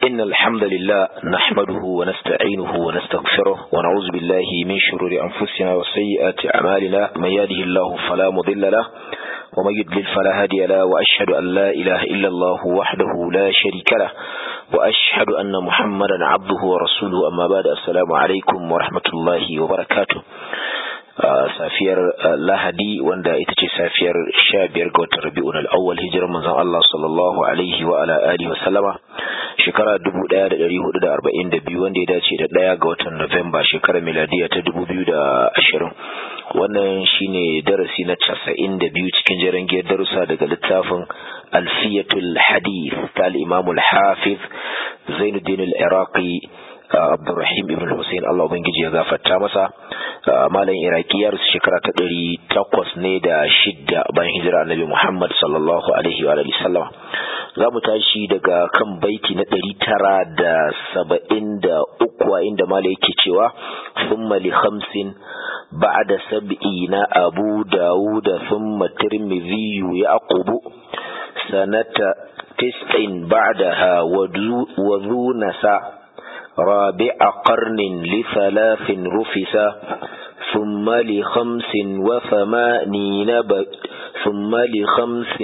إن الحمد لله نحمده ونستعينه ونستغفره ونعوذ بالله من شرور أنفسنا وسيئات أعمالنا من يهده الله فلا مضل له ومن يضلل فلا هادي له وأشهد أن لا إله إلا الله وحده لا شريك له وأشهد أن محمدا عبده ورسوله أما بعد السلام عليكم ورحمة الله وبركاته safiyar lahadi wanda ita ce safiyar sha biyar ga watan rabi'un al'awwal hijirar manzon Allah sallallahu alaihi wa ala alihi wa sallama shekara 1442 wanda ya dace da daya ga watan Nuwamba shekarar miladiya ta 2020 wannan shine darasi na 92 cikin jerin giyar darussa daga littafin alfiyatul hadith ta al-imam al-hafiz Zainuddin al-Iraqi Abdurrahim ibn Hussein Allah ubangiji ya gafarta masa malam Iraki ya rasu shekara ta ɗari takwas ne da shidda bayan hijira Annabi Muhammad sallallahu alaihi wa sallam za mu tashi daga kan baiti na ɗari tara da saba'in da uku a inda mala yake cewa thumma li khamsin ba'da sab'ina Abu Dawud thumma Tirmidhi yaqubu sanata tis'in ba'daha wa dhu nasa رابع قرن لثلاث رفسا ثم لخمس وثمانين ب... ثم لخمس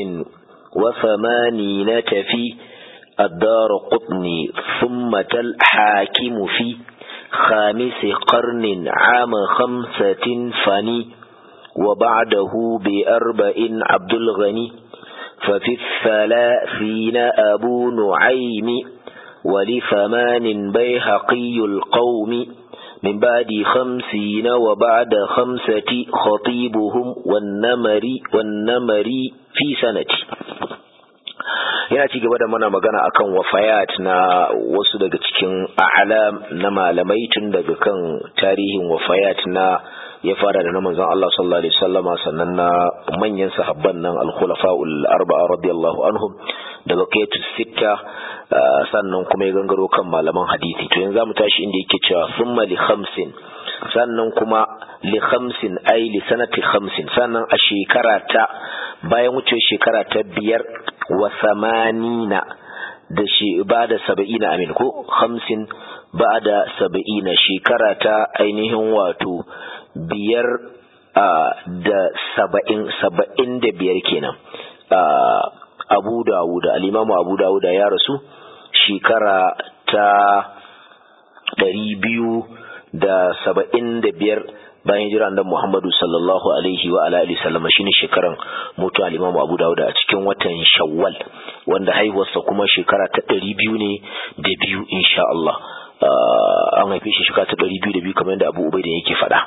وثمانين تفي الدار قطني ثم الحاكم في خامس قرن عام خمسة فني وبعده بأربع عبد الغني ففي الثلاثين أبو نعيم ولثمان بيهقي القوم من بعد خمسين وبعد خمسة خطيبهم والنمري والنمري في سنة yana ci gaba da mana magana akan wafayat na wasu daga cikin a'lam na malamai tun daga kan tarihin wafayat na ya fara da na manzon Allah sallallahu alaihi wasallama sannan na manyan sahabban nan al-khulafa'ul arba'a radiyallahu anhum da baqiyatu sitta sannan kuma ya gangaro kan malaman hadisi to yanzu zamu tashi inda yake cewa summa li khamsin sannan kuma li khamsin ay li sanati khamsin sannan a shekara ta bayan wuce shekara ta biyar wa samanina da shi ba da saba'ina amin ko khamsin ba da saba'ina shekara ta ainihin wato biyar da saba'in saba'in da biyar kenan abu dawuda al'imamu abu dawuda ya rasu shekara ta ɗari biyu da saba'in da biyar bayan hijira da Muhammadu sallallahu alaihi wa ala alihi sallama shine shekaran mutu al-Imam Abu Dawud a cikin watan Shawwal wanda haihuwarsa kuma shekara ta ɗari biyu ne da biyu insha Allah an haife shi shekara ta ɗari biyu da biyu kamar yadda Abu Ubaida yake faɗa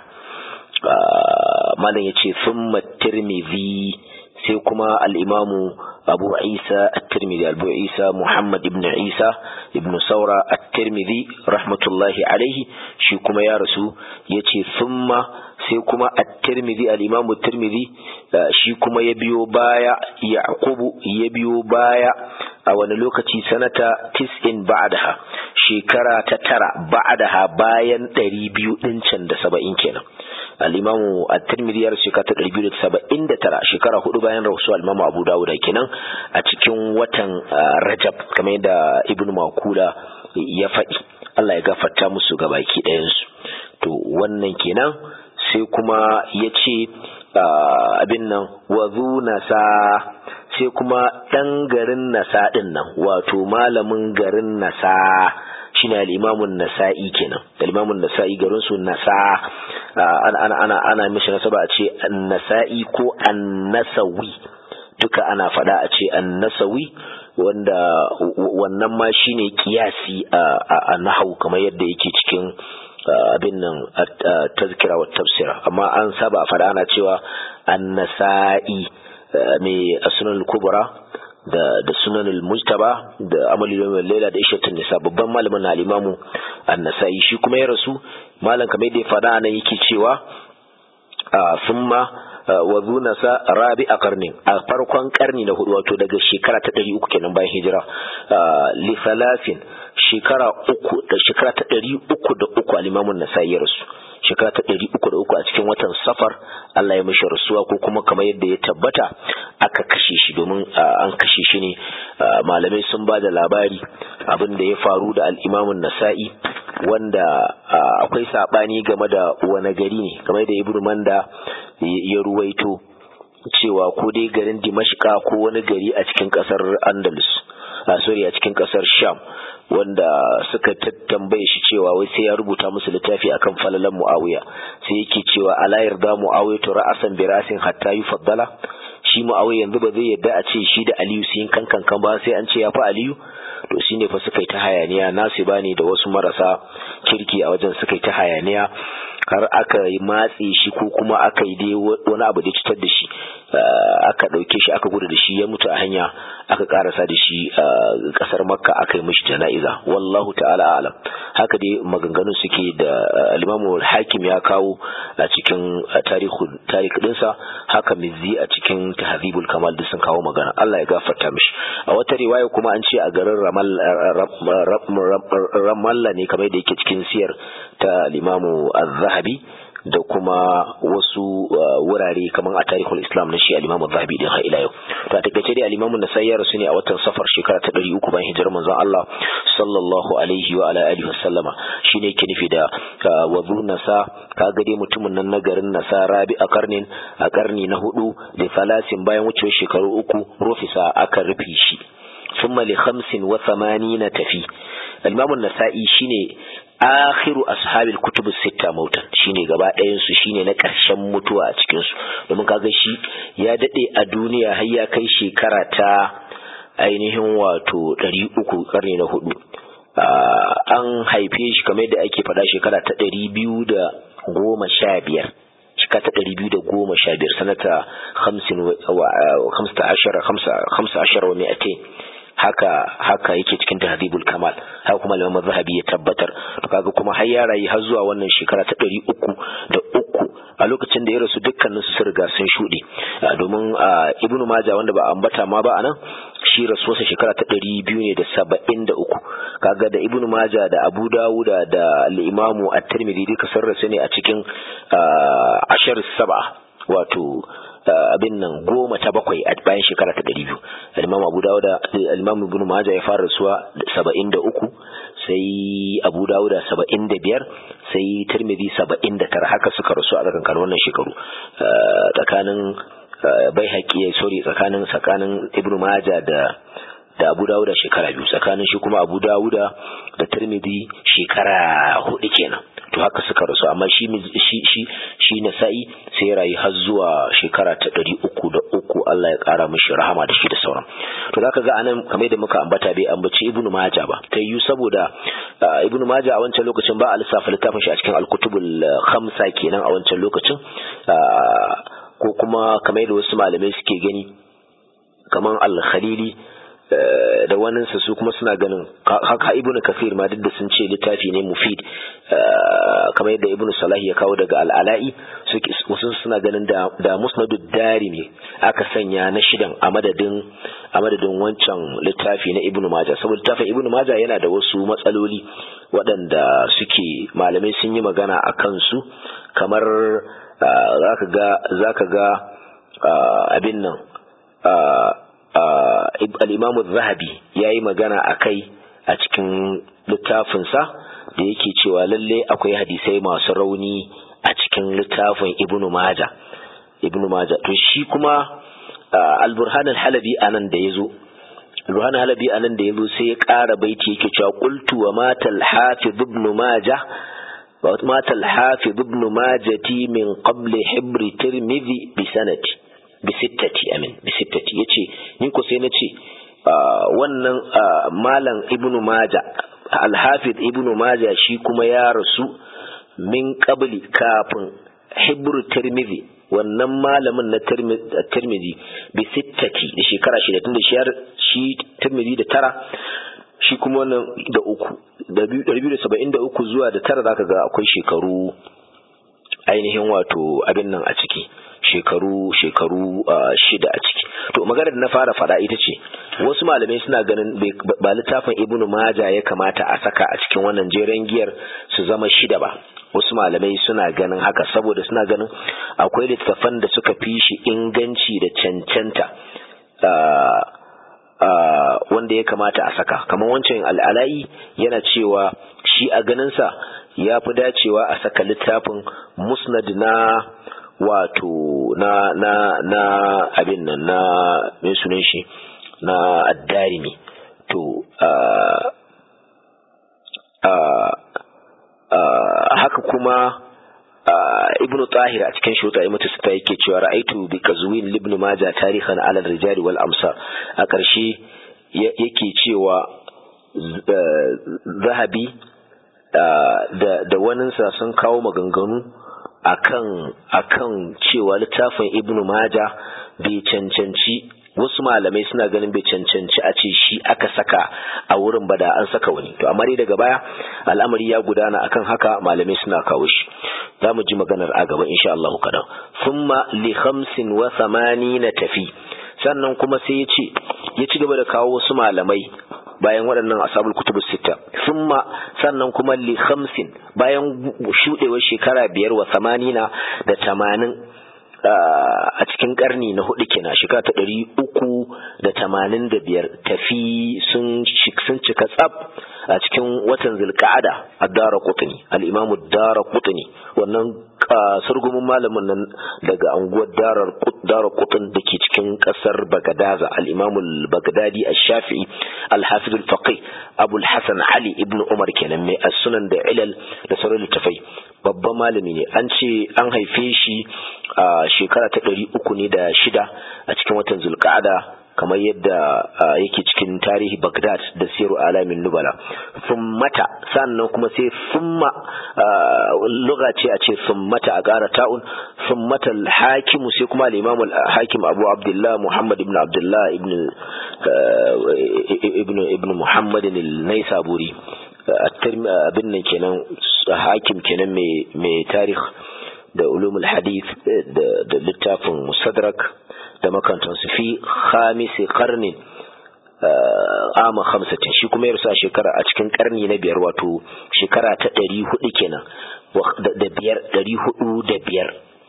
malam yace thumma Tirmidhi sai kuma al-Imamu أبو عيسى الترمذي أبو عيسى محمد بن عيسى ابن ثورة الترمذي رحمة الله عليه شيكما يا رسول يتي ثم سيكما الترمذي الإمام الترمذي شيكما يبيو بايا يعقوب يبيو بايا a wani lokaci sanata tis'in ba'daha shekara ta tara ba'daha bayan ɗari biyu ɗin can da saba'in kenan al-imamu at-tirmidhi ya shekara ta ɗari biyu da saba'in da tara shekara hudu bayan rasu al-imamu abu dawud kenan a cikin watan rajab kamar yadda ibn makula ya faɗi Allah ya gafarta musu ga baki ɗayansu to wannan kenan sai kuma ya ce abin nan wazu nasa sai kuma ɗan garin nasa ɗin nan wato malamin garin nasa shine al-imamun nasa'i kenan al-imamun nasa'i garin su nasa ana ana ana mishi nasaba a ce an-nasa'i ko an-nasawi duka ana faɗa a ce an-nasawi wanda wannan ma shine kiyasi a nahau kamar yadda yake cikin abin nan tazkira wa tafsira amma an saba a faɗa ana cewa an-nasa'i mai sunan kubra da da sunan mujtaba da amali yawmin laila da ishatun nisa babban malamin al-imamu an-nasai shi kuma ya rasu malam kamar da ya fada nan yake cewa summa wa zunasa rabi a karnin a farkon karni na hudu wato daga shekara ta ɗari uku kenan bayan hijira li salafin shekara uku da shekara ta ɗari uku da uku al-imamun nasai ya rasu shekara ta ɗari uku da uku a cikin watan safar Allah ya mishi rasuwa ko kuma kamar yadda ya tabbata aka kashe shi domin an kashe shi ne malamai sun ba da labari abin da ya faru da al'imamun nasa'i wanda akwai saɓani game da wani gari ne kamar da ibn manda ya ruwaito cewa ko dai garin dimashka ko wani gari a cikin ƙasar andalus a sorry a cikin ƙasar sham wanda suka tambaye shi cewa wai sai ya rubuta musu littafi akan falalan muawiya sai yake cewa ala yarda muawiya to ra'asan birasin hatta yufaddala shi muawiya yanzu ba zai yarda a ce shi da aliyu sun kankan kan ba sai an ce ya fi aliyu to shine fa suka yi ta hayaniya nasu bani da wasu marasa kirki a wajen suka yi ta hayaniya har aka yi matse shi ko kuma aka yi dai wani abu da cutar da shi aka ɗauke shi aka gudu da shi ya mutu a hanya aka karasa da shi ƙasar makka aka yi mishi jana'iza wallahu ta'ala alam haka dai maganganun suke da alimamu hakim ya kawo a cikin tarihi dinsa haka mizzi a cikin tahzibul kamal da sun kawo magana Allah ya gafarta mishi a wata riwaya kuma an ce a garin ramalla ne kamar da yake cikin siyar ta limamu az-zahabi da kuma wasu wurare kamar a tarihul islam na shi al-imamu zahabi din har ila yau to a takaice dai al-imamu nasai ya rasu ne a watan safar shekara ta 300 bayan hijirar manzon Allah sallallahu alaihi wa ala alihi wasallama shine yake nufi da wazu nasa kaga dai mutumin nan na garin nasa rabi a karnin a karni na hudu da falasin bayan wucewar shekaru uku rufisa aka rufe shi ثم لخمس وثمانين تفي الإمام النسائي شيني akhiru ashabil kutub sitta mautan shine gaba ɗayan su shine na ƙarshen mutuwa a cikin su domin kaga shi ya dade a duniya har ya kai shekara ta ainihin wato 300 karni na hudu an haife shi kamar yadda ake faɗa shekara ta 215 shekara ta ɗari biyu da goma sha biyar sanata hamsin wa hamsa ashara wa mi'atain haka haka yake cikin tahdhibul kamal haka kuma Imam Zahabi ya tabbatar to kaga kuma har ya rayu har zuwa wannan shekara ta ɗari uku da uku a lokacin da ya rasu dukkanin su riga sun shuɗe domin Ibn Majah wanda ba ambata ma ba anan shi rasuwarsa shekara ta ɗari biyu ne da saba'in da uku kaga da Ibn Majah da Abu Dawuda da al-Imamu At-Tirmidhi duka sun rasu ne a cikin ashar saba wato abin nan goma ta bakwai a bayan shekara ta ɗari biyu al-imam abu dawuda al-imam ibn majah ya fara rasuwa saba'in da uku sai abu dawuda saba'in da biyar sai tirmidhi saba'in da tara haka suka rasu a tsakankanin wannan shekaru tsakanin bai haƙi sorry tsakanin tsakanin ibn majah da da abu dawuda shekara biyu tsakanin shi kuma abu dawuda da tirmidhi shekara hudu kenan to haka suka rasu amma shi shi shi shi nasa'i sai ya rayu har zuwa shekara ta ɗari uku da uku Allah ya ƙara mishi rahama da shi da sauran to zaka ga anan kamar da muka ambata bai ambaci ibnu majah ba ta yi saboda ibnu majah a wancan lokacin ba a lissafa littafin shi a cikin alkutubul khamsa kenan a wancan lokacin ko kuma kamar da wasu malamai suke gani kamar al-khalili da waninsa su kuma suna ganin haka ibnu kafir ma duk da sun ce littafi ne mufid kamar yadda ibnu salah ya kawo daga al'ala'i wasu suna ganin da da musnadu dari ne aka sanya na shidan a madadin a madadin wancan littafi na ibnu majah saboda littafin ibnu majah yana da wasu matsaloli waɗanda suke malamai sun yi magana a kansu kamar zaka ga zaka ga abin nan al'imamu zahabi ya yi magana a kai a cikin littafinsa da yake cewa lalle akwai hadisai masu rauni a cikin littafin ibnu maja ibnu maja to shi kuma al-burhan al-halabi anan da yazo al-burhan al-halabi anan da yazo sai ya ƙara baiti yake cewa qultu wa mata al-hafiz ibn majah wa mata al-hafiz ibn majati min qabli hibri tirmidhi bi sanati bisittati amin bisittati yace ni ko sai nace wannan malam ibnu maja alhafiz ibnu maja shi kuma ya rasu min qabli kafin hibru tirmidhi wannan malamin na tirmidhi bisittati da shekara shida tunda shi shi tirmidhi da tara shi kuma wannan da uku da biyu da saba'in da uku zuwa da tara zaka ga akwai shekaru ainihin wato abin nan a ciki shekaru shekaru shida a ciki to maganar da na fara fada ita ce wasu malamai suna ganin ba littafin ibnu maja ya kamata a saka a cikin wannan jeren giyar su zama shida ba wasu malamai suna ganin haka saboda suna ganin akwai littattafan da suka fi shi inganci da cancanta wanda ya kamata a saka kamar wancan al'ala'i yana cewa shi a ganinsa ya fi dacewa a saka littafin musnad na wato na na na abin nan na mai sunan shi na addarimi to haka kuma ibnu tahir a cikin shota imatu sita yake cewa ra'aitu bi kazwin ibn majah tarihan ala rijal wal amsar a ƙarshe yake cewa zahabi da da waninsa sun kawo maganganu akan akan cewa littafin ibnu majah bai cancanci wasu malamai suna ganin bai cancanci a ce shi aka saka a wurin ba da an saka wani to amma dai daga baya al'amari ya gudana akan haka malamai suna kawo shi za mu ji maganar a gaba insha Allah kadan thumma li khamsin wa thamanina tafi sannan kuma sai ya ce ya ci gaba da kawo wasu malamai bayan waɗannan asabul kutubus sita thumma sannan kuma li khamsin bayan shudewar shekara biyar wa thamanina da tamanin a cikin karni na hudu kenan shekara ta ɗari uku da tamanin da biyar tafi sun cika tsab a cikin watan zulka'ada a dara kutuni al'imamu dara kutuni wannan sargumin malamin nan daga anguwar dara kutun da ke cikin kasar bagadaza al'imamu bagadadi a shafi'i alhafiz al-faqih abul hasan ali ibn umar kenan mai sunan da ilal da sauran littafai babban malami ne an ce an haife shi a shekara ta ɗari uku ne da shida a cikin watan zulka'ada kamar yadda yake cikin tarihi Baghdad da siru alamin nubala summata sannan kuma sai summa lugha ce a ce summata a ƙara ta'un summata hakimu sai kuma al-imam hakim abu abdullah muhammad ibn abdullah ibn ibn ibn muhammad al-naisaburi abin nan kenan hakim kenan mai tarih da ulumul hadith da littafin musadrak da makantansu fi khamisi karnin ama hamsatin shi kuma yarsa shekara a cikin karni na biyar wato shekara ta ɗari hudu kenan da biyar ɗari hudu da biyar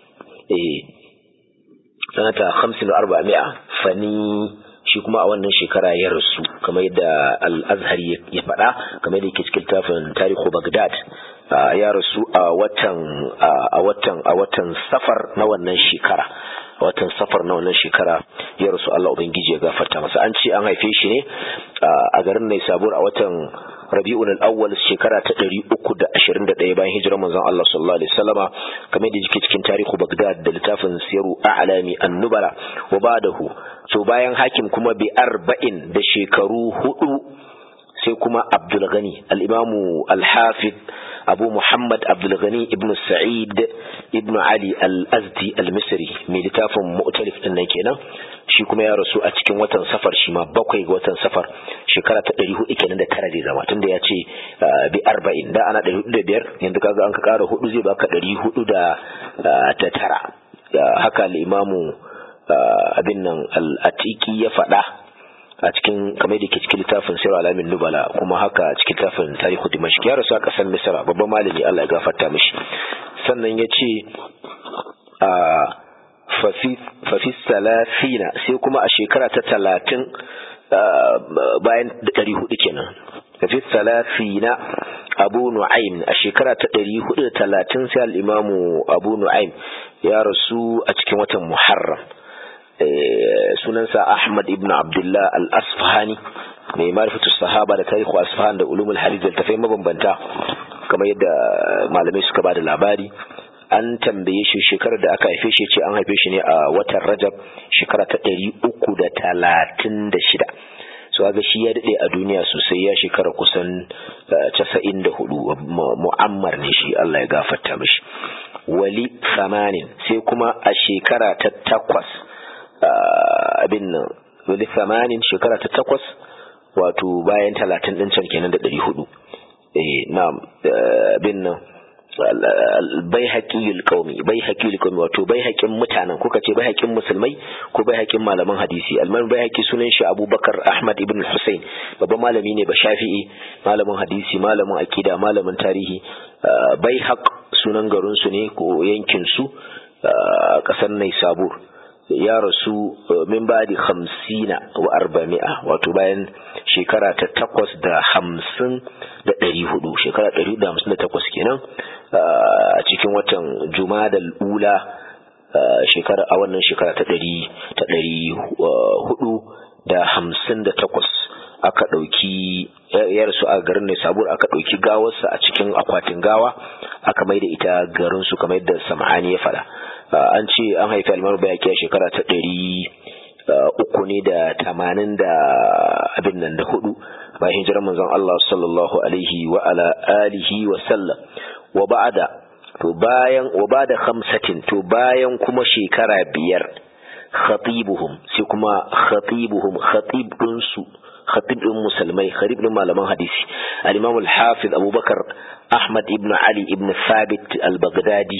sanata hamsin da arba mi'a fani shi kuma a wannan shekara ya rasu kamar yadda al-azhari ya faɗa kamar yadda yake cikin tafin tarihu bagdad ya rasu a watan a watan a watan safar na wannan shekara a watan safar na wannan shekara ya rasu Allah ubangiji ya gafarta masa an ce an haife shi ne a garin Naisabur a watan Rabi'un al-Awwal shekara ta 321 bayan hijirar manzon Allah sallallahu alaihi wasallama kamar da yake cikin tarihu Baghdad da littafin Siru A'lami An-Nubala wa ba'dahu so bayan hakim kuma bi arba'in da shekaru hudu sai kuma Abdul Ghani al-Imamu al-Hafid abu muhammad abdulghani ibn sa'id ibn ali al-azdi al-misri mai littafin mu'talif din nan kenan shi kuma ya rasu a cikin watan safar shi ma bakwai ga watan safar shekara ta ɗari hudu kenan da tara zai zama tunda ya ce bi arba'in da ana ɗari hudu da biyar yanzu kaga an ka ƙara hudu zai baka ɗari hudu da ta tara haka al-imamu abin nan al-atiki ya faɗa a cikin kamar da ke cikin littafin sirar alamin nubala kuma haka cikin littafin tarihu dimashq ya rasu a ƙasar misra babban malami allah ya gafarta mishi sannan ya ce a fafi salafina sai kuma a shekara ta talatin bayan ɗari hudu kenan fafi salafina abu nu'aim a shekara ta ɗari hudu da talatin sai al'imamu abu nu'aim ya rasu a cikin watan muharram sunansa Ahmad ibn Abdullah al-Asfahani mai marifatu sahaba da tarihu Asfahan da ulumul hadith da tafai mabambanta kamar yadda malamai suka bada labari an tambaye shi shekarar da aka haife shi ce an haife shi ne a watan Rajab shekara ta ɗari uku da talatin da shida so ga shi ya daɗe a duniya sosai ya shekara kusan casa'in da hudu mu'ammar ne shi Allah ya gafarta mishi wali samanin sai kuma a shekara ta takwas abin nan wali samanin shekara ta takwas wato bayan talatin ɗin can kenan da ɗari hudu na abin nan bai haƙiyul ƙaumi bai haƙiyul ƙaumi wato bai haƙin mutanen kuka ce bai haƙin musulmai ko bai haƙin malaman hadisi alman bai haƙi sunan shi abubakar ahmad ibn hussein babban malami ne ba shafi'i malamin hadisi malamin akida malamin tarihi bai haƙ sunan garinsu ne ko yankinsu a ƙasar Naisabur ya rasu min ba da hamsina wa arba'ami'a wato bayan shekara ta takwas da hamsin da ɗari hudu shekara ɗari da hamsin da takwas kenan a cikin watan jumadal ula shekara a wannan shekara ta ɗari ta ɗari hudu da hamsin da takwas aka ɗauki yarsu a garin ne sabur aka ɗauki gawarsa a cikin akwatin gawa aka mai da ita garinsu kamar yadda sam'ani ya faɗa an ce an haifi almar bayaki a shekara ta ɗari uku ne da tamanin da abin nan da hudu bayan hijirar manzon Allah sallallahu alaihi wa ala alihi wa sallam wa ba'da to bayan wa ba'da khamsatin to bayan kuma shekara biyar khatibuhum sai kuma khatibuhum khatib din su khatib din musulmai khatib din malaman hadisi al-imam al-hafiz abubakar ahmad ibn ali ibn thabit al-baghdadi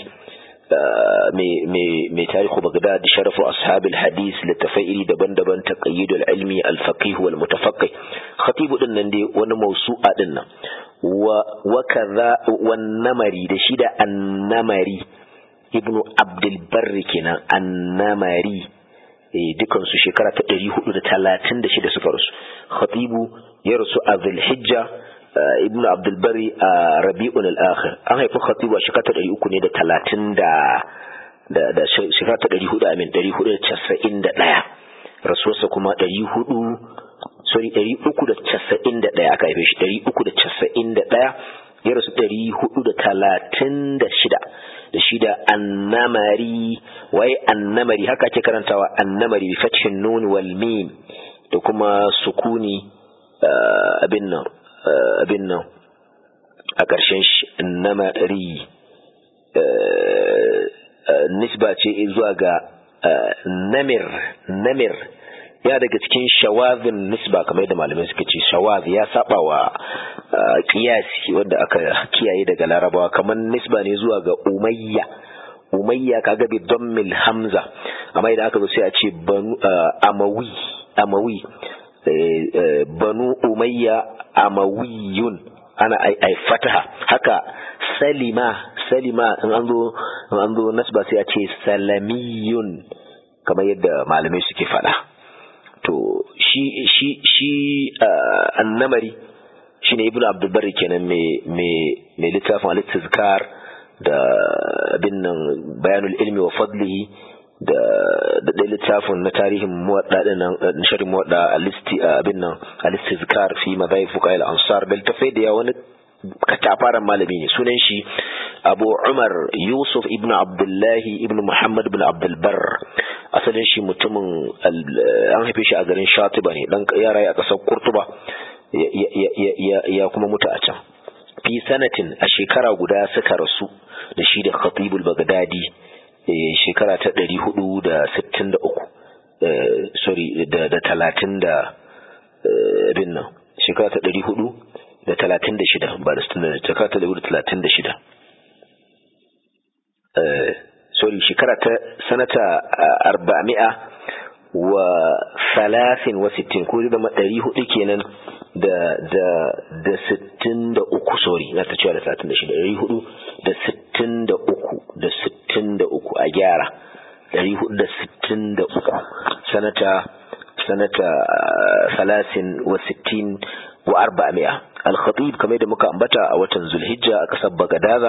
mai tarihu bagdad sharafu ashabil hadis littafai iri daban-daban taqayyidul ilmi al-faqih wal mutafaqqih khatibu din nan dai wani mausu'a din nan wa kaza wan namari da shi da annamari ibnu abdul barri kenan annamari dukan su shekara ta 436 suka rasu khatibu ya rasu a zulhijja ibnu abdulbari a rabi'un al-akhir an haifi khatibu a shekara ta ɗari uku ne da talatin da da shekara ta ɗari hudu amin ɗari hudu da casa'in da ɗaya rasuwarsa kuma ɗari hudu sorry ɗari uku da casa'in da ɗaya aka haife shi ɗari uku da casa'in da ɗaya ya rasu ɗari hudu da talatin da shida da shida annamari waye annamari haka ake karantawa annamari bi fathin nun wal mim da kuma sukuni abin nan abin nan a ƙarshen shi namari nisba ce zuwa ga namir namir ya daga cikin shawazin nisba kamar yadda malamai suka ce shawaz ya saba wa kiyasi wanda aka kiyaye daga larabawa kamar nisba ne zuwa ga umayya umayya kaga bi dammil hamza amma idan aka zo sai a ce banu amawi amawi banu umayya amawiyun ana ai fataha haka salima salima in an zo in an zo nasba sai a ce salamiyun kamar yadda malamai suke faɗa to shi shi shi annamari shine ibnu abdul barri kenan me me me littafin al-tizkar da abin nan bayanul ilmi wa fadlihi da da littafin na tarihin muwadda din nan shirin muwadda alisti abin nan alistizkar fi madai fuqail ansar da tafai da wani katafaren malami ne sunan shi abu umar yusuf ibn abdullahi ibn muhammad ibn abdulbar asalin shi mutumin an haife shi a garin shatiba ne dan yara a kasar kurtuba ya kuma mutu a can fi sanatin a shekara guda suka rasu da shi da khatibul bagdadi shekara ta ɗari hudu da sittin da uku sorry da talatin da bin nan shekara ta ɗari hudu da talatin da shida ba da sittin da shekara ta ɗari hudu da talatin da shida sorry shekara ta sanata arba'ami'a wa salasin wa sittin ko zama ɗari hudu kenan da da da sittin da uku sorry na ta cewa da talatin da shida ɗari hudu da sittin da uku da sittin da uku a gyara ɗari hudu da sittin da uku sanata sanata salasin wa sittin wa arba'ami'a al-khatib kamar da muka ambata a watan zulhijja a ƙasar bagadaza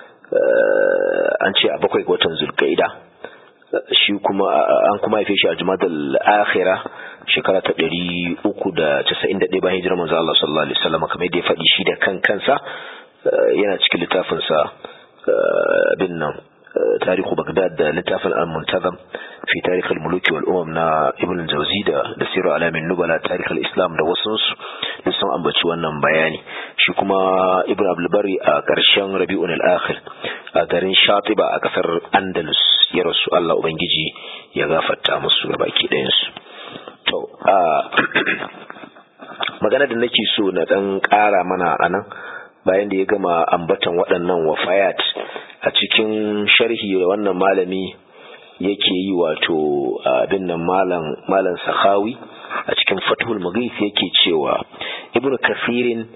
an ce a bakwai ga watan zulkaida shi kuma an kuma haife shi a jumadal akhira shekara ta ɗari uku da casa'in da ɗaya bayan hijirar manzo Allah sallallahu alaihi wasallam kamar yadda ya faɗi shi da kan kansa yana cikin littafinsa bin nan tarihu bagdad da littafin al-muntazam fi tarikh al-muluk wal umam na ibn al-jawzi da da siru alamin nubala tarikh al-islam da wasu duk sun ambaci wannan bayani shi kuma ibn abdul bari a ƙarshen rabi'un al-akhir a garin shatiba a kasar andalus ya rasu Allah ubangiji ya gafarta musu baki ɗayan su to a magana da nake so na dan ƙara mana anan bayan da ya gama ambatan waɗannan wafayat a cikin sharhi da wannan malami yake yi wato abin nan malam malam sakhawi a cikin fathul mughith yake cewa ibnu kafirin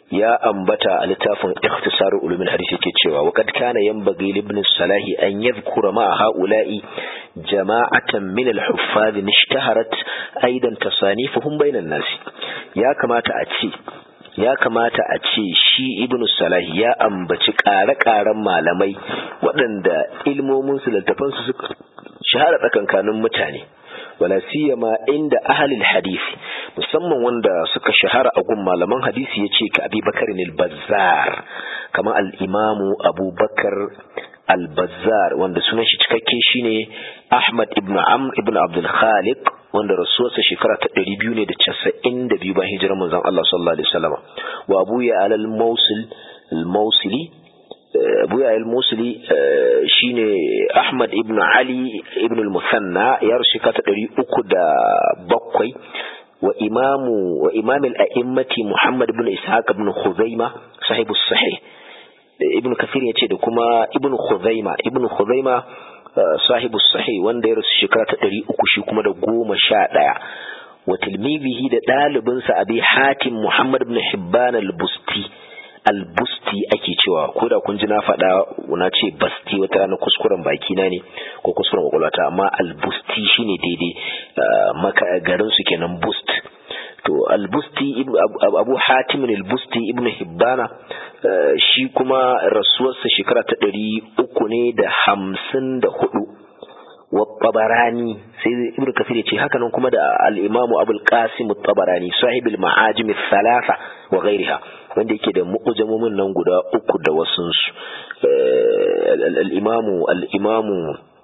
ya ambata a littafin ikhtisarul ulumul hadith yake cewa wa kad kana yanbaghi li ibn salahi an yadhkura ma haula'i jama'atan min al-huffaz ishtaharat aidan tasanifuhum bainan nas ya kamata a ce ya kamata a ce shi ibn salahi ya ambaci ƙare-ƙaren malamai waɗanda ilmominsu littafansu suka shahara tsakankanin mutane wala siyama inda ahalil hadisi musamman wanda suka shahara a gun malaman hadisi ya ce ka abi bakar al-bazzar kamar al-imamu abubakar al-bazzar wanda sunan shi cikakke shine ahmad ibn amr ibn abdul khaliq wanda rasuwarsa shekara ta ɗari biyu ne da casa'in da biyu bayan hijirar manzon Allah sallallahu alaihi wasallam wa abu ya alal mausil al-mausili abu ya al-mausili shine ahmad ibn ali ibn al-musanna ya rasu shekara ta ɗari uku da bakwai wa imamu wa imam al-a'immati muhammad ibn ishaq ibn khuzaima sahibu sahih ibn kathir ya ce da kuma ibn khuzaima ibn khuzaima sahibu sahih wanda ya rasu shekara ta ɗari uku shi kuma da goma sha ɗaya wa tilmibihi da ɗalibinsa abi hatim muhammad ibn hibban al-busti al-busti ake cewa ko da kun ji na faɗa na ce basti wata rana kuskuren baki na ne ko kuskuren kwakwalwata amma al-busti shine daidai maka garin su kenan bust to al-busti abu hatim al-busti ibn hibbana shi kuma rasuwarsa shekara ta ɗari uku ne da hamsin da hudu wa tabarani sai ibn kafir ce haka nan kuma da al-imamu abul qasim tabarani sahibul ma'ajim thalatha wa ghairiha wanda yake da mu'jamomin nan guda uku da wasun su al-imamu al-imamu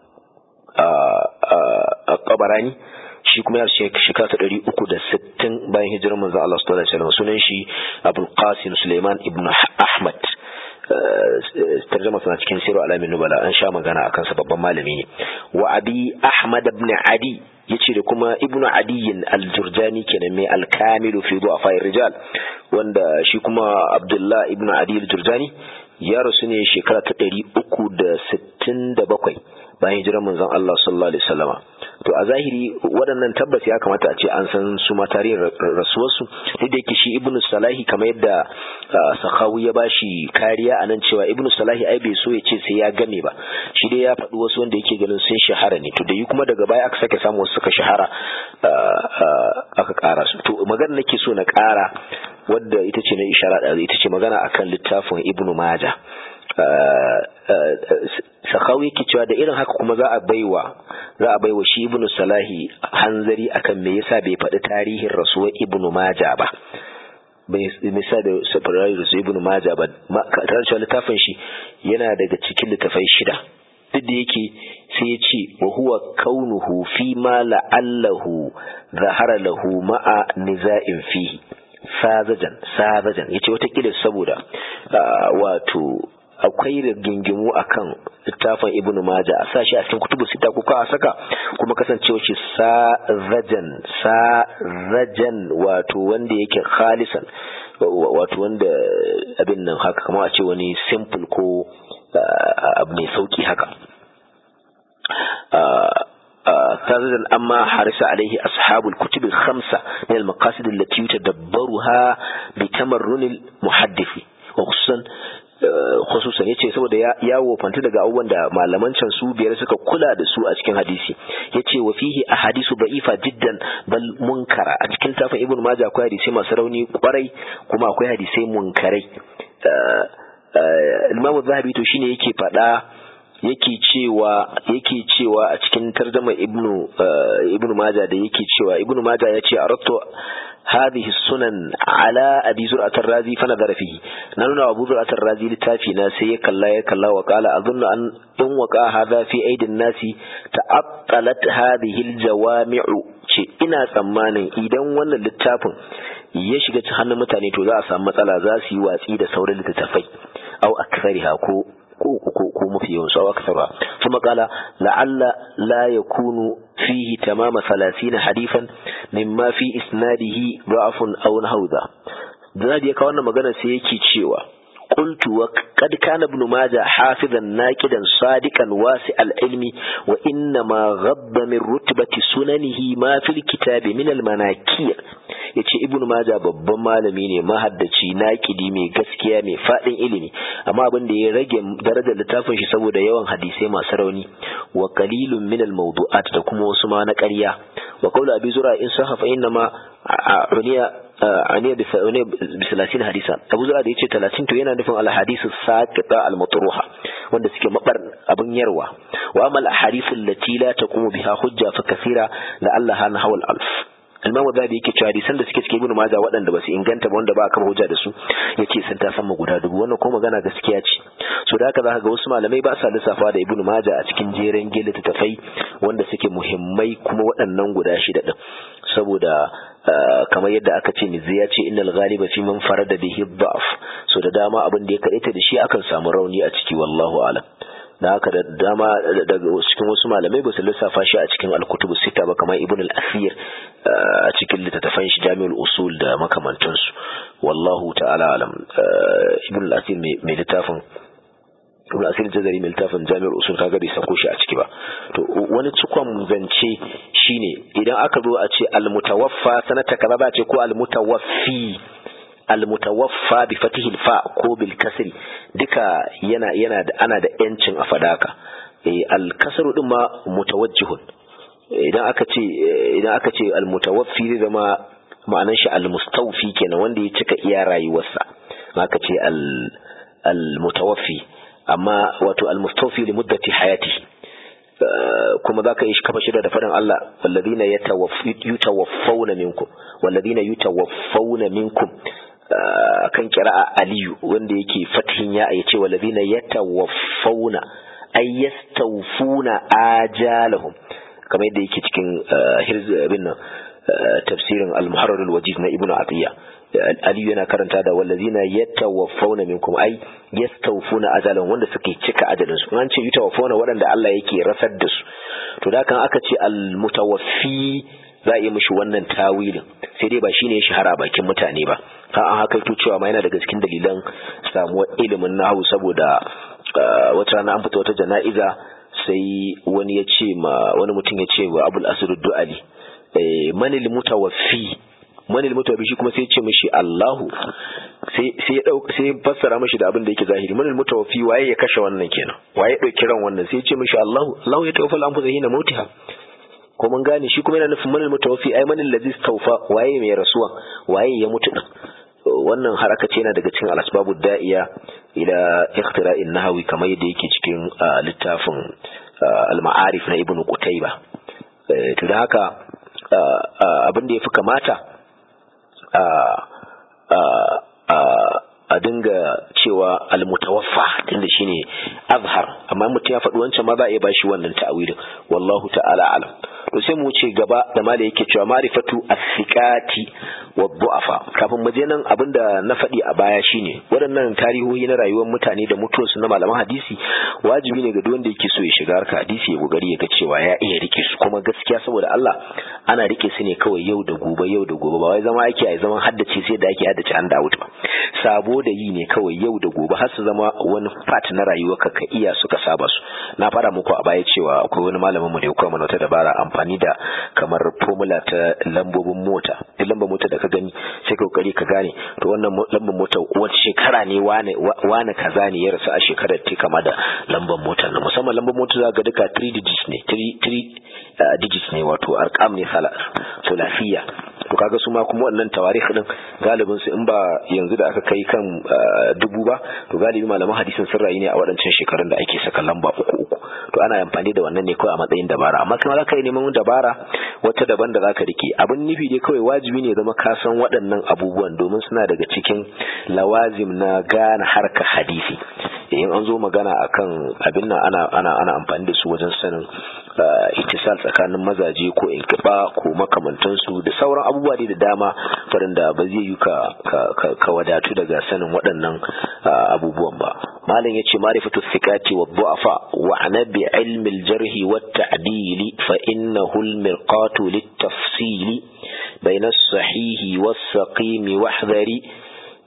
tabarani shi kuma ya shekara ta ɗari uku da sittin bayan hijirar manzo Allah sallallahu alaihi wasallam sunan shi Abul Qasim Suleiman ibn Ahmad tarjama suna cikin siru alamin nubala an sha magana akan sa babban malami ne wa abi Ahmad ibn Adi yace da kuma ibnu Adiyin al-Jurjani kenan mai al-Kamilu fi du'afa rijal wanda shi kuma Abdullah ibn Adi al-Jurjani ya rasu ne shekara ta ɗari uku da sittin da bakwai bayan hijirar manzon Allah sallallahu alaihi wasallama to a zahiri waɗannan tabbas ya kamata a ce an san su ma tarihin rasuwarsu duk da yake shi ibnu salahi kamar yadda sakawu ya bashi kariya a nan cewa ibnu salahi ai bai so ya ce sai ya game ba shi dai ya faɗi wasu wanda yake ganin sun shahara ne to da yi kuma daga baya aka sake samu wasu suka shahara aka ƙara su to magana nake so na ƙara wadda ita ce na ishara da ita ce magana akan littafin ibnu maja sakawi yake cewa da irin haka kuma za a baiwa za a baiwa shi ibnu salahi hanzari akan me yasa bai faɗi tarihin rasuwar ibnu maja ba bai sa da safarai rasu ibnu maja ba tare da littafin shi yana daga cikin littafai shida duk da yake sai ya ce wa huwa kaunuhu fi ma la'allahu zahara lahu ma'a niza'in fihi sazajan sazajan yace wata kila saboda wato akwai rigingimu akan littafin ibn maja a sashi a cikin kutubu sita ko ka saka kuma kasancewa shi sazajan sazajan wato wanda yake khalisan wato wanda abin nan haka kamar a ce wani simple ko abu mai sauki haka تازن أما حرص عليه أصحاب الكتب الخمسة من المقاصد التي يتدبرها بتمرن المحدث وخصوصا khususan yace saboda ya wofanta daga abubuwan da malaman can su biyar suka kula da su a cikin hadisi yace wa fihi ahadisu da'ifa jiddan bal munkara a cikin tafin ibn majah akwai hadisi masu rauni kwarai kuma akwai hadisai munkarai Imam Zahabi to shine yake faɗa yake cewa yake cewa a cikin tarjama ibnu ibnu majah da yake cewa ibnu majah yace aradtu هذه السنن على أبي زرعة الرازي فنظر فيه نلنا أبو زرعة الرازي لتافينا سيك الله يك الله وقال أظن أن إن وقع هذا في أيدي الناس تعطلت هذه الجوامع ce ina tsammanin idan wannan littafin ya shiga cikin hannun mutane to za a samu matsala za su yi watsi da sauran littattafai au aksariha ko ko mafi yawan su aksara kuma kala la'alla la yakunu fihi tamama 30 hadifan mimma fi isnadihi da'afun aw nahawda da ya kawo wannan magana sai yake cewa قلت وقد كان ابن ماجه حافظا ناكدا صادقا واسع العلم وإنما غض من رتبة سننه ما في الكتاب من المناكير yace ibnu maja babban malami ne mahaddaci nakidi mai gaskiya mai fadin ilimi amma abin da ya rage darajar littafin shi saboda yawan hadisai masu rauni wa qalilun min al mawdu'at da kuma wasu ma na ƙarya wa qawlu abi zura in sahafa inna ma uniya aniya bi salasin hadisa abu zura da yace 30 to yana nufin al hadisu saqita al matruha wanda suke mabar abin yarwa wa amal ahadithu allati la taqumu biha hujja fa kathira la allaha nahwa al alf Imam Zabi yake cewa hadisan da suke cikin Ibn Majah waɗanda ba su inganta ba wanda ba kama hujja da su yace sun ta sama guda dubu wannan ko magana gaskiya ce so da haka zaka ga wasu malamai ba sa lissafa da Ibn Majah a cikin jeren gele tafai wanda suke muhimmai kuma waɗannan guda shida din saboda kamar yadda aka ce mizi ya ce innal ghaliba fi man farada bihi dhaf so da dama abin da ya kadaita da shi akan samu rauni a ciki wallahu alam da haka da dama daga cikin wasu malamai ba su lissafa shi a cikin alkutubu sita ba kamar ibn al-asir a cikin littattafan shi jami'ul usul da makamantansu wallahu ta'ala alam ibn al-asir mai littafin ibn asir jazari mai littafin jami'ul usul kaga bai sako shi a ciki ba to wani cikon zance shine idan aka zo a ce al-mutawaffa sanata kaza ba ce ko al-mutawaffi almutawaffa bi fatihil fa ko bil kasri duka yana yana da ana da yancin a fadaka eh al kasru din ma mutawajjihun idan aka ce idan aka ce al mutawaffi zai zama ma'anar shi al mustawfi kenan wanda ya cika iya rayuwarsa aka ce al al mutawaffi amma wato al mustawfi li muddati hayati kuma za ka yi kafa shida da faɗin Allah walladina yutawaffawna minkum walladina yutawaffawna minkum kan kira'a aliyu wanda yake fatihin ya ya ce walladina yatawaffawna ay yastawfuna ajalahum kamar yadda yake cikin hirz bin nan tafsirin al-muharrar al-wajiz na ibnu atiya aliyu yana karanta da wallazina yatawaffawna minkum ay yastawfuna ajalahum wanda suke cika ajalin su an ce yatawaffawna waɗanda Allah yake rasar da su to da kan aka ce al-mutawaffi za a yi mishi wannan tawilin sai dai ba shine ya shahara bakin mutane ba har an haka cewa ma yana daga cikin dalilan samuwar ilimin nahu saboda wata rana an fita wata jana'iza sai wani ya ce ma wani mutum ya ce wa abul asr du'ali manil mutawaffi manil mutawaffi shi kuma sai ya ce mishi Allahu sai sai ya dauka sai ya fassara mishi da abin da yake zahiri manil mutawaffi waye ya kashe wannan kenan waye ya dauki ran wannan sai ya ce mishi Allahu Allahu ya tawaffa al-anfusa hina mautiha ko mun gane shi kuma yana nufin manil mutawaffi ai manil ladzi tawfa waye mai rasuwa waye ya mutu din wannan haraka ce yana daga cikin al-asbabu da'iya ila ikhtira'in nahawi kamar yadda yake cikin littafin al-ma'arif na ibnu qutayba to da haka abin da yafi kamata a dinga cewa al-mutawaffa tunda shine azhar amma mutum ya faɗi wancan ma za a iya bashi wannan ta'awilin wallahu ta'ala alam to sai mu wuce gaba da mala yake cewa ma'rifatu as-siqati wa du'afa kafin mu je nan abinda na faɗi a baya shine waɗannan tarihohi na rayuwar mutane da mutuwarsu na malaman hadisi wajibi ne ga duk wanda yake so ya shiga harka hadisi ya gogari ya ga cewa ya iya rike su kuma gaskiya saboda Allah ana rike su ne kawai yau da gobe yau da gobe ba wai zama ake a zaman haddace sai da ake haddace an dawo ba sabo da yi ne kawai yau da gobe har su zama wani part na rayuwa ka ka iya suka saba su na fara muku a baya cewa akwai wani malamin mu da ya koya mana wata dabara amfani da kamar formula ta lambobin mota duk lambar mota da ka gani sai ka kokari ka gane to wannan lambar mota wata shekara ne wane wane kaza ne ya rasu a shekarar ta kama da lambar motar na musamman lambar mota za ga duka 3 digits ne 3 digits ne wato arkam ne so lafiya to kaga su ma kuma wannan tawarikh din galibin su in ba yanzu da aka kai kan dubu ba to galibi malaman hadisin sun rayu ne a waɗancan shekarun da ake saka lamba uku uku to ana amfani da wannan ne kawai a matsayin dabara amma kuma za ka yi neman dabara wata daban da za ka rike abin nufi dai kawai wajibi ne zama ka san waɗannan abubuwan domin suna daga cikin lawazim na gane harka hadisi in an zo magana akan abin nan ana ana ana amfani da su wajen sanin ittisal tsakanin mazaje ko inkiba ko makamantansu da sauran abubuwa da dama waɗanda ba zai yi ka ka wadatu daga sanin waɗannan abubuwan ba malam yace ma'rifatu thiqati wa du'afa wa ana bi ilmi al-jarh wa at-ta'dil fa innahu al-mirqatu lit-tafsil bayna as-sahih was-saqim wahdhari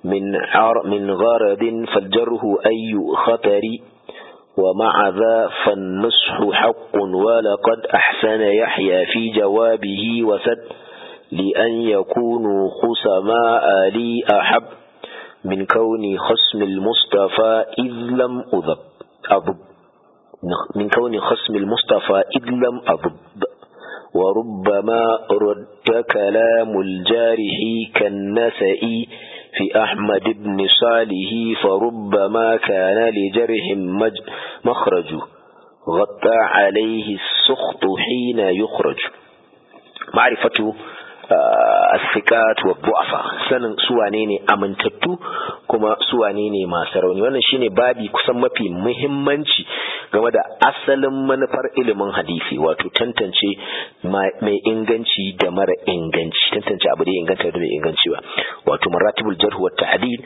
من عر من غرض فالجره أي خطر ومع ذا فالنصح حق ولقد أحسن يحيى في جوابه وسد لأن يكونوا خسماء لي أحب من كون خصم المصطفى إذ لم أذب أضب من كون خصم المصطفى إذ لم أضب وربما رد كلام الجارح كالنسئ في أحمد بن صالح فربما كان لجرح مخرج غطى عليه السخط حين يخرج معرفة asikat wa bu'afa sanin suwane ne amintattu kuma suwane ne masu rauni wannan shine babi kusan mafi muhimmanci game da asalin manufar ilimin hadisi wato tantance mai inganci da mara inganci tantance abu da ya inganta da mai inganci ba wato maratibul jarh wa ta'dil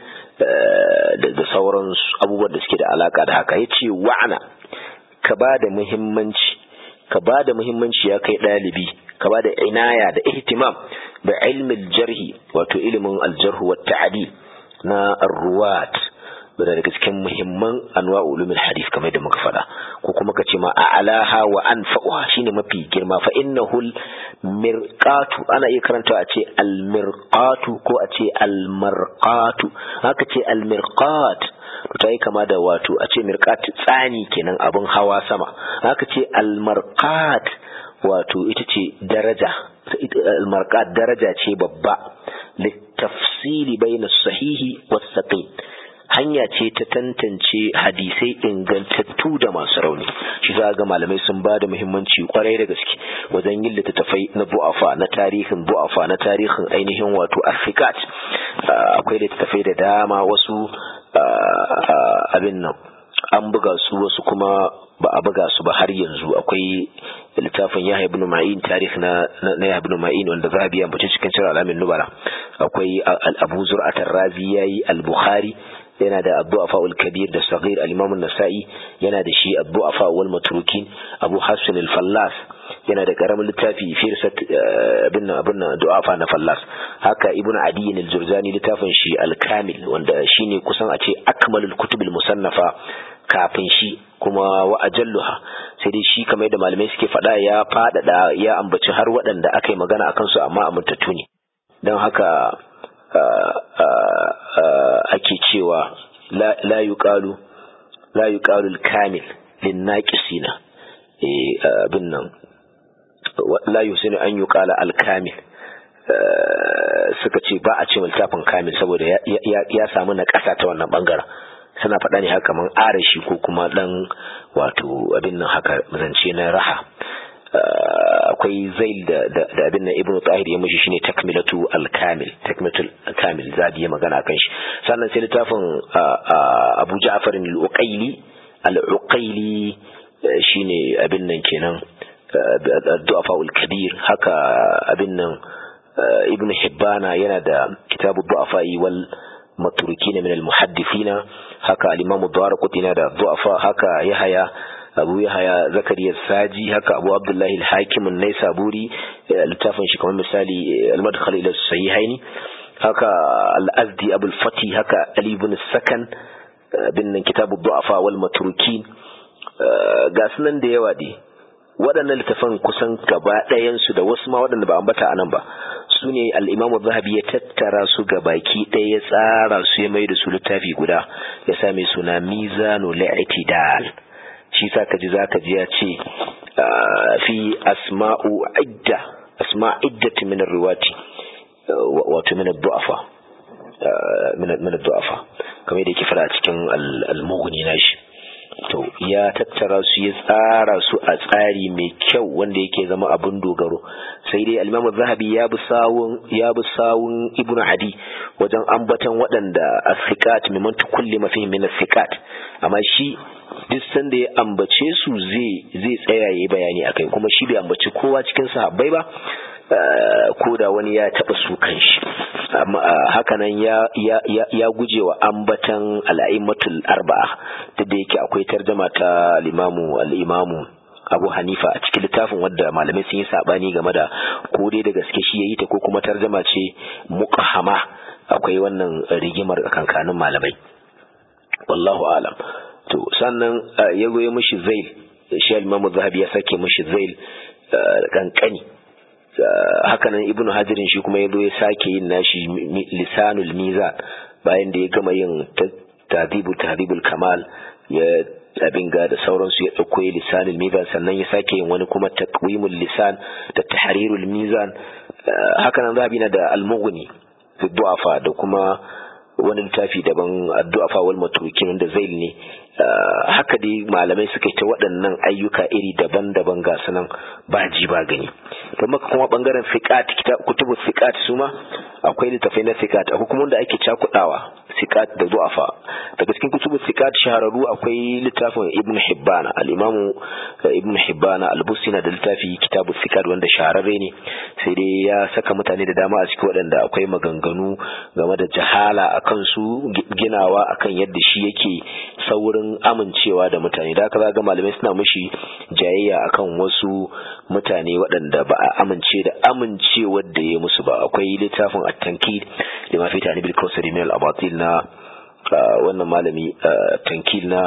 da sauran abubuwan da suke da alaka da haka yace wa'ana ka ba da muhimmanci ka ba da muhimmanci ya kai ɗalibi ka ba da inaya da ihtimam da ilmin jarhi wato ilimin aljarhu wa ta'dil na arruwat da daga cikin muhimman anwa ulumul hadith kamar da muka faɗa ko kuma ka ce ma a alaha wa anfa'uha shine mafi girma fa innahul mirqatu ana iya karanta a ce al mirqatu ko a ce al marqatu haka ce al mirqat ta yi kama da wato a ce mirqat tsani kenan abin hawa sama haka ce al marqat wato ita ce daraja al marqat daraja ce babba littafsili bayna sahihi was saqim hanya ce ta tantance hadisai ingantattu da masu rauni shi za ga malamai sun ba da muhimmanci kwarai da gaske wajen yin littattafai na bu'afa na tarihin bu'afa na tarihin ainihin wato afrikat akwai littattafai da dama wasu abin nan an buga su wasu kuma ba a buga su ba har yanzu akwai littafin Yahya ibn Ma'in tarikh na na Yahya ibn Ma'in wanda zahabi ya bace cikin sirr alamin nubala akwai Abu Zur'at ar-Razi yayi al-Bukhari yana da Abu kabir da Saghir al-Imam an-Nasa'i yana da shi Abu Afa wal Matrukin Abu Hassan al-Fallas yana da karamin littafi firsat abin abin du'afa na Fallas haka Ibn Adi al-Jurzani littafin shi al-Kamil wanda shine kusan a ce akmalul kutub al-musannafa kafin shi kuma wa ajalluha sai dai shi kamar yadda malamai suke faɗa ya faɗaɗa ya ambaci har waɗanda aka yi magana akan su amma amintattu ne don haka ake cewa la yuqalu la yuqalu al-kamil lin-naqisina eh abin nan la yusinu an yuqala al-kamil suka ce ba a ce littafin kamil saboda ya samu na ƙasa ta wannan bangaren suna faɗa ne haka kaman arashi ko kuma dan wato abin nan haka zance na raha akwai zail da abin nan ibnu tahir ya mishi shine takmilatu al-kamil takmilatul kamil zabi ya magana kan shi sannan sai littafin abu ja'far al-uqayli al-uqayli shine abin nan kenan du'afa al-kabir haka abin nan ibnu hibbana yana da kitabu du'afa wal matrukin min al-muhaddithina haka al-imam ad-darqutni yana da du'afa haka yahya abu yahaya zakariya saji haka abu abdullahi al-hakim an-naisaburi littafin shi kamar misali al-madkhal ila sahihaini haka al-azdi abul fati haka ali ibn sakan bin kitabu du'afa wal matrukin ga sunan da yawa dai waɗannan littafan kusan gaba ɗayansu da wasu ma waɗanda ba ambata a nan ba su ne al'imamu zahabi ya tattara su ga baki ɗaya ya tsara su ya mai da su littafi guda ya sa mai suna mizanu la'itidal shi sa ka ji za ka ji ya ce fi asma'u idda asma iddati min riwati wato min du'afa min du'afa kamar da yake fara a cikin al-mughni nashi to ya tattara su ya tsara su a tsari mai kyau wanda yake zama abin dogaro sai dai al-Imam zahabi ya bi sawun ya bi sawun Ibn Adi wajen ambatan waɗanda as-siqat mimman tukulli mafi min as-siqat amma shi duk sanda ya ambace su zai zai tsaya yayi bayani akai kuma shi bai ambaci kowa cikin sahabbai ba ko da wani ya taɓa su kanshi hakanan ya ya ya guje wa ambatan al'aimatul arba'a duk da yake akwai tarjama ta limamu al-imamu Abu Hanifa a cikin littafin wadda malamai sun yi sabani game da ko dai da gaske shi yayi ta ko kuma tarjama ce muqahama akwai wannan rigimar kankanin malamai wallahu alam to sannan ya goye mishi zail shi al-imamu zahabi ya sake mishi zail kankani hakanan ibnu hajirin shi kuma ya zo ya sake yin nashi lisanul mizan bayan da ya gama yin tadibu tadibul kamal ya abin ga da sauransu ya ɗauko ya lisanul mizan sannan ya sake yin wani kuma takwimul lisan da tahrirul mizan hakanan zahabi na da almughni fi du'afa da kuma wani littafi daban addu'afa wal matrukin wanda zail ne haka dai malamai suka yi ta waɗannan ayyuka iri daban-daban ga sunan ba ji ba gani don maka kuma bangaren fiqat kutubu fiqat su ma akwai littafai na fiqat akwai kuma wanda ake cakudawa fiqat da du'afa daga cikin kutubu fiqat shahararru akwai littafin ibn hibban al-imam ibn hibban al-busi na da littafi kitabu fiqat wanda shahararre ne sai dai ya saka mutane da dama a cikin waɗanda akwai maganganu game da jahala akan su ginawa akan yadda shi yake saurin amincewa da mutane da haka ga malamai suna mushi jayayya akan wasu mutane waɗanda ba a amince da amincewar da ya musu ba akwai littafin at-tankid da ma fi tani bil kawsari min al-abatil na wannan malami tankil na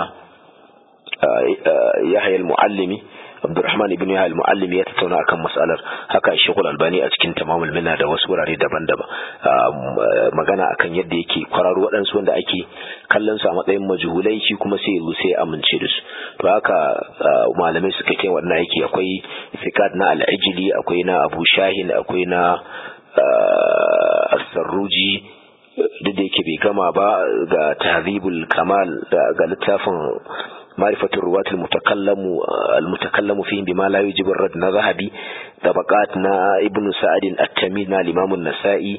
Yahya al-Muallimi Abdurrahman ibn Yahya al-Muallimi ya tattauna akan mas'alar haka Sheikhul Albani a cikin Tamamul Minna da wasu wurare daban-daban magana akan yadda yake kwararo waɗansu wanda ake kallon su a matsayin majhulai shi kuma sai yanzu sai amince da su to haka malamai suka kai wannan yake akwai fiqat na al-Ijli akwai na Abu Shahin akwai na As-Sarruji duk da yake bai gama ba ga Tahzibul Kamal ga littafin معرفة الرواة المتكلم المتكلم فيهم بما لا يجب الرد ذهبي طبقاتنا ابن سعد التميمي الإمام النسائي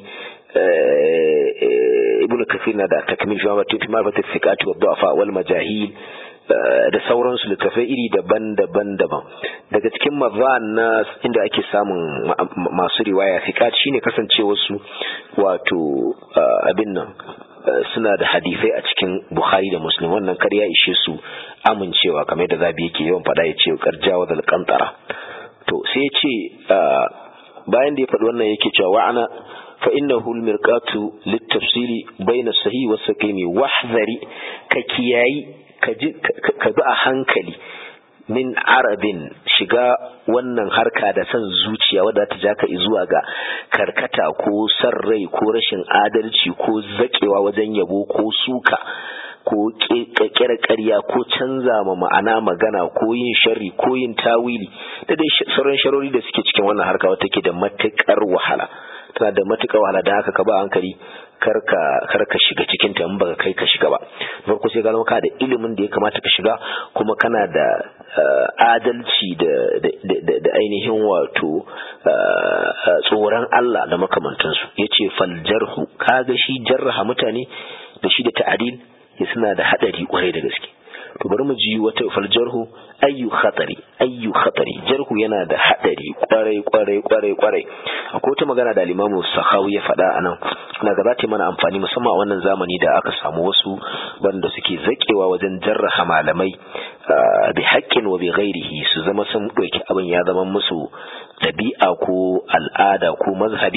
ابن كثير da takmil fi ma'rifat al-thiqat wa ad-du'afa wal majahil da sauransu littafai iri daban-daban daban daga cikin mazan na inda ake samun masu riwaya thiqat shine kasancewar su wato abin nan suna da hadisai a cikin Bukhari da Muslim wannan kar ya ishe su amincewa kamar da zabi yake yawan faɗa ya ce karjawa da kantara to sai ya ce bayan da ya faɗi wannan yake cewa wa'ana fa innahu al-mirqatu lit-tafsili bayna sahih wa saqimi wahdhari ka kiyayi ka bi a hankali min arabin shiga wannan harka da son zuciya wadda ta ja ka zuwa ga karkata ko san rai ko rashin adalci ko zakewa wajen yabo ko suka ko kekere ƙarya ko canza ma ma'ana magana ko yin sharri ko yin tawili da dai sauran sharori da suke cikin wannan harka wata ke da matuƙar wahala tana da matuƙar wahala da haka ka ba hankali karka karka shiga cikin ta in baka kai ka shiga ba farko sai ka ka da ilimin da ya kamata ka shiga kuma kana da adalci da da ainihin wato tsoron Allah da makamantansu yace fal jarhu kaga shi jarraha mutane da shi da ta'adil ya suna da hadari kwarai da gaske to bari mu ji wata fal jarhu ayyu khatari ayyu khatari jarhu yana da hadari kwarai kwarai kwarai kwarai akwai wata magana da limamu sahawi ya faɗa a nan na ga za ta mana amfani musamman a wannan zamani da aka samu wasu wanda suke zakewa wajen jarraha malamai bi haƙƙin wa bi ghairihi su zama sun ɗauki abin ya zama musu ɗabi'a ko al'ada ko mazhabi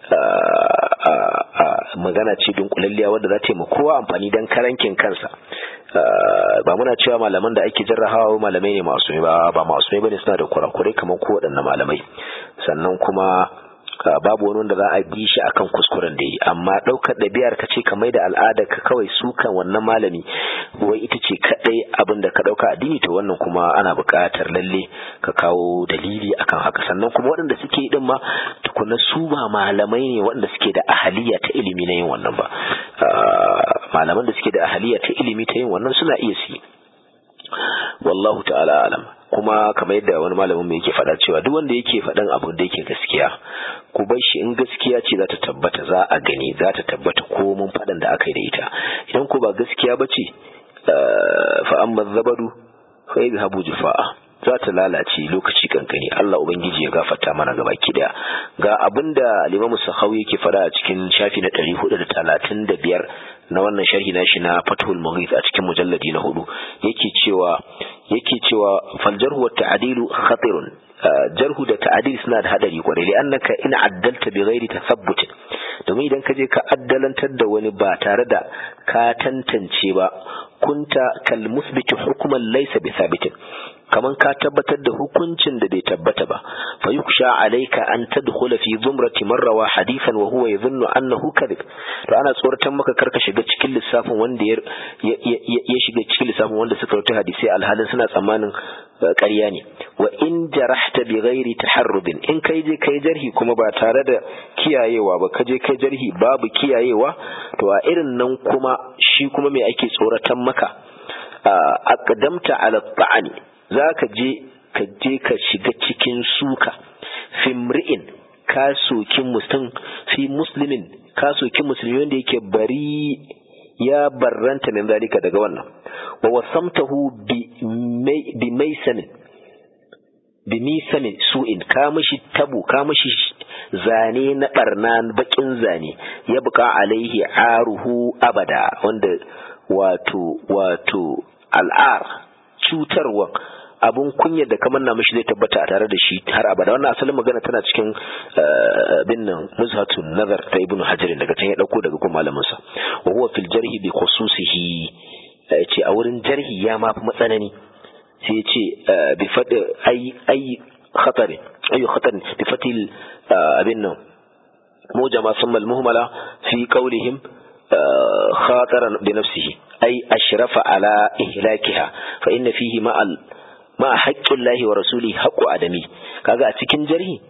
magana ce dunkulalliya wadda za ta yi kowa amfani don karankin kansa ba muna cewa malaman da ake jarrahawa malamai ne masu ba ba masu bane suna da kurakurai kamar ko waɗannan malamai sannan kuma babu wani wanda za a bi shi akan kuskuren da yi amma ɗaukar ɗabi'ar ka ce ka mai da al'ada ka kawai sukan wannan malami wai ita ce kaɗai abin da ka ɗauka addini to wannan kuma ana buƙatar lalle ka kawo dalili akan haka sannan kuma waɗanda suke yi ɗin ma tukuna su ba malamai ne waɗanda suke da ahaliya ta ilimi na yin wannan ba malaman da suke da ahaliya ta ilimi ta yin wannan suna iya su wallahu ta'ala alam kuma kamar yadda wani malamin mu yake faɗa cewa duk wanda yake faɗan abu da yake gaskiya ku bar shi in gaskiya ce za ta tabbata za a gani za ta tabbata ko mun faɗan da aka yi da ita idan ko ba gaskiya ba ce fa amma zabadu fa yadhhabu jufa'a za ta lalace lokaci kankani Allah ubangiji ya gafarta mana gaba ki daya ga abinda Imam Sahawi yake fada a cikin shafi na 435 na wannan sharhi na shi na Fathul Mughith a cikin mujalladi na hudu yake cewa yake cewa fal jarhu wa ta'dilu khatirun jarhu da ta'dil suna da hadari kwarai li annaka in addalta bi ghairi tathabbut domin idan ka je ka addalantar da wani ba tare da ka tantance ba kunta kal musbiti hukuman laysa bi thabitin kaman ka tabbatar da hukuncin da bai tabbata ba fa yuksha alayka an tadkhula fi zumrati man rawa hadithan wa huwa yadhunnu annahu kadhib to ana tsoratan maka karka shiga cikin lissafin wanda ya ya shiga cikin lissafin wanda suka rawaita hadisi alhalin suna tsammanin ƙarya ne wa in jarahta bi ghairi taharrubin in kai je kai jarhi kuma ba tare da kiyayewa ba ka je kai jarhi babu kiyayewa to a irin nan kuma shi kuma me ake tsoratan maka aqdamta ala ta'ani zaka je ka je ka shiga cikin suka fimri'in ka soki mutum fi muslimin ka soki musulmi wanda yake bari ya barranta min zalika daga wannan wa wasamtahu bi maisamin bi misamin su'in ka mishi tabu ka mishi zane na barna bakin zane ya buka alaihi aruhu abada wanda wato wato al'ar cutarwa abun kunya da kamar na mishi zai tabbata a tare da shi har abada wannan asalin magana tana cikin bin nan muzhatun nazar ta ibnu hajar daga can ya dauko daga kuma malamin sa wa huwa fil jarhi bi khususihi ce a wurin jarhi ya ma fi matsanani sai ya ce bi fad ay ay khatar ay khatar bi fatil abin nan mujama thumma al muhmala fi qawlihim خاطرا بنفسه أي أشرف على إهلاكها فإن فيه مع ma haƙƙin lahi wa rasuli haƙƙu adami kaga a cikin jarhi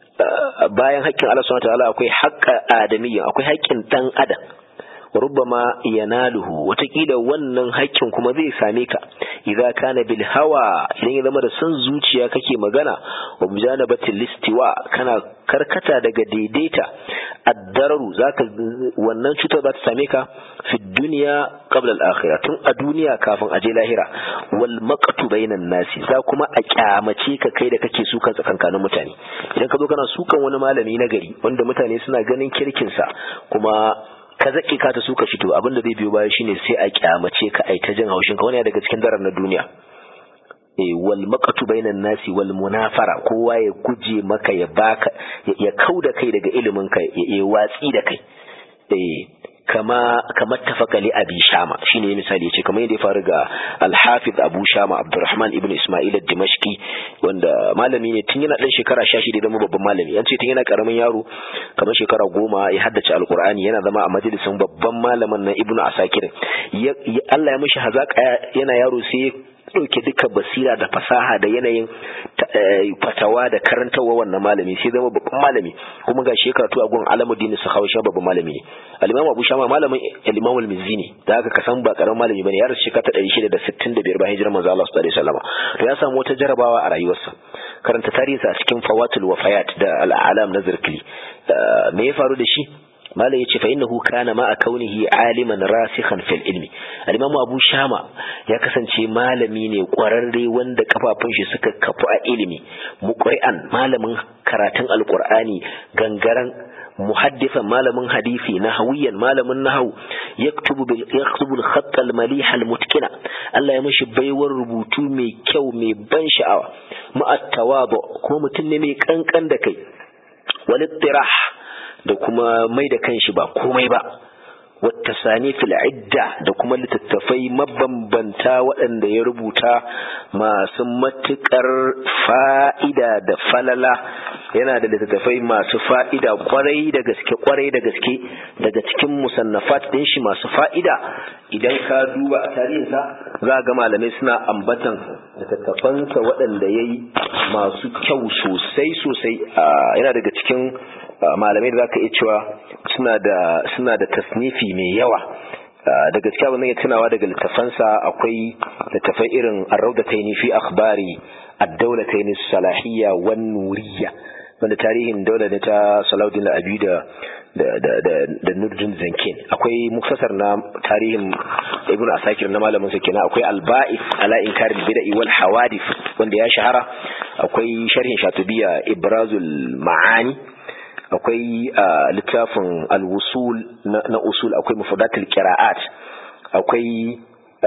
bayan haƙƙin Allah subhanahu wataala akwai haƙƙa adamiyya akwai haƙƙin dan adam wa rubbama yanaluhu watakila wannan haƙƙin kuma zai same ka idza kana bil hawa idan ya zama da son zuciya kake magana wa mujanabatil listiwa kana karkata daga daidaita addararu zaka wannan cutar za ta same ka fi duniya qabla al akhirah tun a duniya kafin a je lahira wal maqtu bainan nasi za kuma a kyamace ka kai da kake sukan tsakankanin mutane idan ka zo kana sukan wani malami na gari wanda mutane suna ganin kirkin sa kuma ka zaƙi ka ta suka fito abin da zai biyo baya shine sai a kyamace ka ai ta jin haushin ka wani daga cikin darar na duniya eh wal maqatu bainan nasi wal munafara kowa ya guje maka ya baka ya kauda kai daga ilimin ka ya watsi da kai eh kama kamar tafaka li abi shama shine misali yace kamar yadda ya faru ga al-hafiz abu shama abdurrahman ibn isma'il ad-dimashqi wanda malami ne tun yana dan shekara 16 da babban malami an ce tun yana karamin yaro kamar shekara goma ya haddace alqur'ani yana zama a majalisin babban malamin nan ibnu asakir Allah ya mishi hazaka yana yaro sai ɗauke duka basira da fasaha da yanayin fatawa da karantarwa wannan malami sai zama babban malami kuma ga shi karatu a gun alamuddin su hawa babban malami ne al-imam abu shama malamin al-imam al-mizzi ne da haka kasan ba karamin malami bane ya rasu shekara ta 665 bayan hijirar manzo Allah sallallahu alaihi wasallam to ya samu wata jarabawa a rayuwarsa karanta tarihinsa a cikin fawatul wafayat da al-alam na zirkli me ya faru da shi malai yace fa innahu kana ma kaunihi aliman rasikhan fil ilmi al-imam abu shama ya kasance malami ne kwararre wanda kafafun shi suka kafu a ilimi muqri'an malamin karatun alqur'ani gangaran muhaddithan malamin hadisi nahawiyan malamin nahawu yaktubu bil yaktubu al-khatt al-malih al-mutkina Allah ya mishi baiwar rubutu mai kyau mai ban sha'awa ma'at tawadu kuma mutum ne mai kankan da kai wal da kuma mai da kanshi ba komai ba wata sani idda da kuma littattafai mabambanta waɗanda ya rubuta masu matuƙar fa'ida da falala yana da littattafai masu fa'ida kwarai da gaske kwarai da gaske daga cikin musannafat ɗin shi masu fa'ida idan ka duba a tarihinsa za ga malamai suna ambatan littattafansa waɗanda ya yi masu kyau sosai sosai yana daga cikin malamai da zaka iya cewa suna da suna da tasnifi mai yawa da gaskiya wannan ya tunawa daga littafansa akwai littafai irin ar-rawdatayn fi akhbari ad-dawlatayn salahiyya wan nuriyya wanda tarihin daular ne ta Salahuddin al-Abi da da da da, da Nuruddin Zankin akwai muktasar na tarihin Ibn Asakir na malamin sa kenan akwai al-Ba'ith ala inkar al-bid'i wal hawadith wanda ya shahara akwai sharhin Shatubiya Ibrazul Ma'ani akwai littafin al-wusul na usul akwai mufadatul qira'at akwai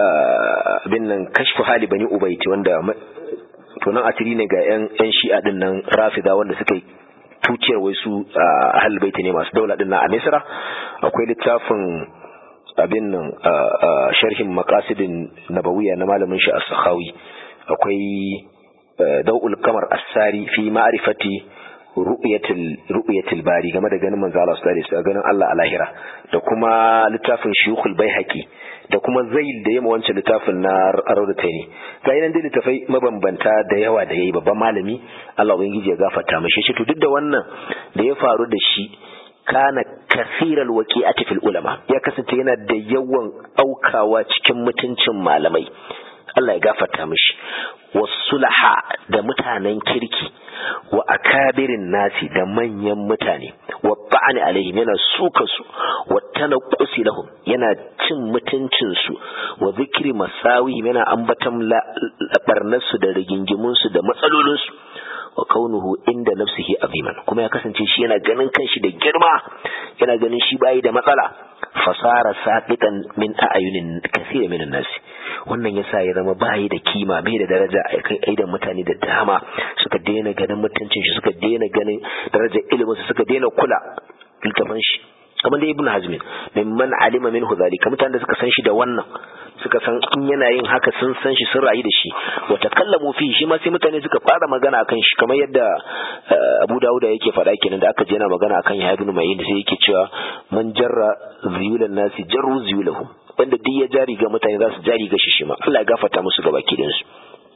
bin nan kashfu hali bani ubayti wanda to nan asiri ne ga yan yan shi'a din nan rafida wanda suka yi tutiyar wai su ahlul baiti ne masu daula din a Misra akwai littafin abin nan sharhin maqasidin nabawiyya na malamin shi as-sakhawi akwai dawul kamar as-sari fi ma'rifati ru'yatil ru'yatil bari game da ganin manzo Allah sallallahu alaihi wasallam ganin Allah a lahira da kuma littafin shuyukhul baihaqi da kuma zail da yamma wancan littafin na raudataini ga yanan da littafai mabambanta da yawa da yayi babban malami Allah ubangiji ya gafarta mashi shi to duk da wannan da ya faru da shi kana kasiral waqi'ati fil ulama ya kasance yana da yawan aukawa cikin mutuncin malamai Allah ya gafarta mishi wasulaha da mutanen kirki wa akabirin nasi da manyan mutane wa ba'ani alaihim yana suka su wa tanaqqusi lahum yana cin mutuncin su wa zikri masawi yana ambatan barnar su da rigingimun su da matsalolin su wa kaunuhu inda nafsihi aziman kuma ya kasance shi yana ganin kanshi da girma yana ganin shi bayi da matsala fasara saqitan min a'yunin kaseer min an-nas wannan yasa ya zama bayi da kima bai da daraja a kai aidan mutane da dama suka daina ganin mutuncin shi suka daina ganin darajar ilimin su suka daina kula littafin shi kamar da ibn hazmin mimman alima minhu zalika mutanen da suka san shi da wannan suka san in yana yin haka sun san shi sun rayu da shi wa takallamu fi shi ma sai mutane suka fara magana akan shi kamar yadda Abu Dawud yake faɗa kenan da aka je yana magana akan Yahya ibn Ma'in sai yake cewa man jarra ziyulan nasi jarru ziyulahum wanda duk ya jari ga mutane za su jari ga shi shi ma Allah ya gafarta musu gaba kidan su